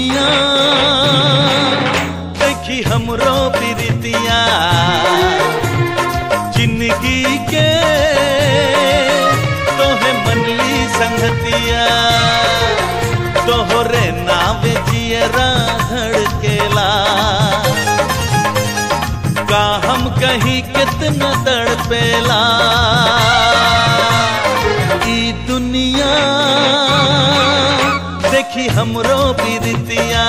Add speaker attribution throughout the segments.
Speaker 1: दुनिया देखी हमरो प्रीतिया जिंदगी के तोहे मनली संगतिया तोहरे नावे जियरा धड़केला का हम कहीं कितना तड़पेला ई दुनिया देखी हमरो प्रीतिया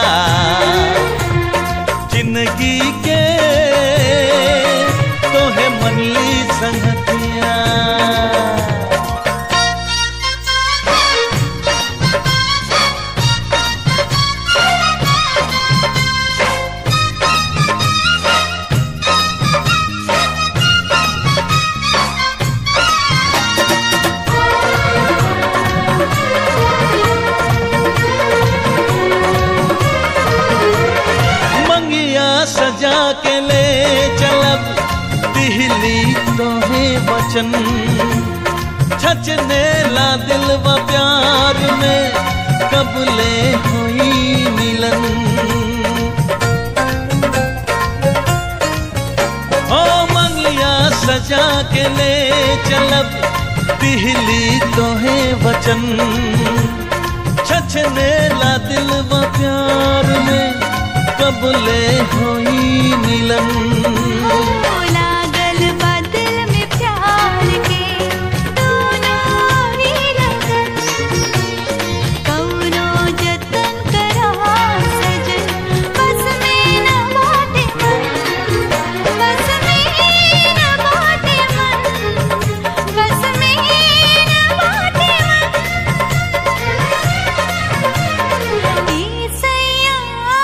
Speaker 1: जिंदगी के तोहे मनली संगतिया मंगिया सजा के ले चलब दिहली तोहे वचन छचने ला दिल व प्यार में कब ले हुई मिलन ओ मंगिया सजा के ले चलब दिहली तोहे वचन छछने ला दिल व प्यार में कब ले होई मिलन
Speaker 2: लागल बदल में प्यार के दोनों ही लगन कौनो जतन करा सजन बस में न बाटे मन बस में न बाटे मन बस में न बाटे मन ई सैया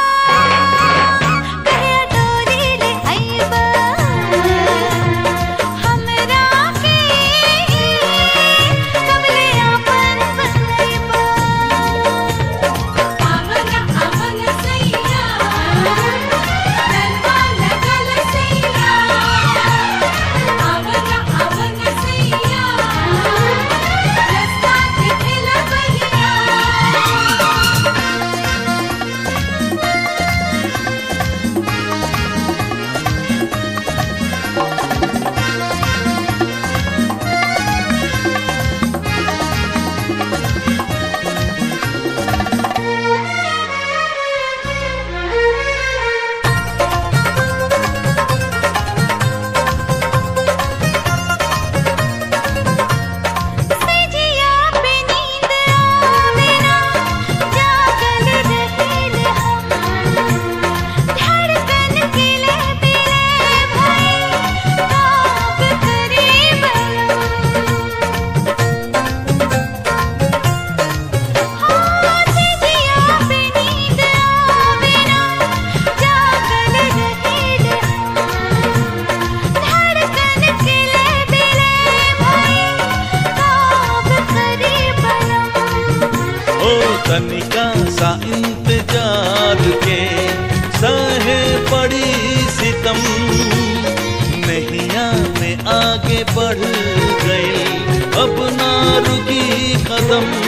Speaker 2: कहिया डोरी ले आइबा हमरा के कबले आपन बनैबा आवना आवना सैया दरबा लगल सैया आवना आवना सैया रस्ता दिखला बहिया सजिया पे नींद आवे ना जागल रहेल हम धड़कन के ले बिले भाई काब करे बलम हाँ सजिया पे नींद आवे ना जागल रहेल हम धड़कन के ले बिले भाई काब करे बलम
Speaker 1: ओ तनिका सा इंतजार के सहे पड़ी सितम नैया में आगे बढ़ गई अब ना रुकी कदम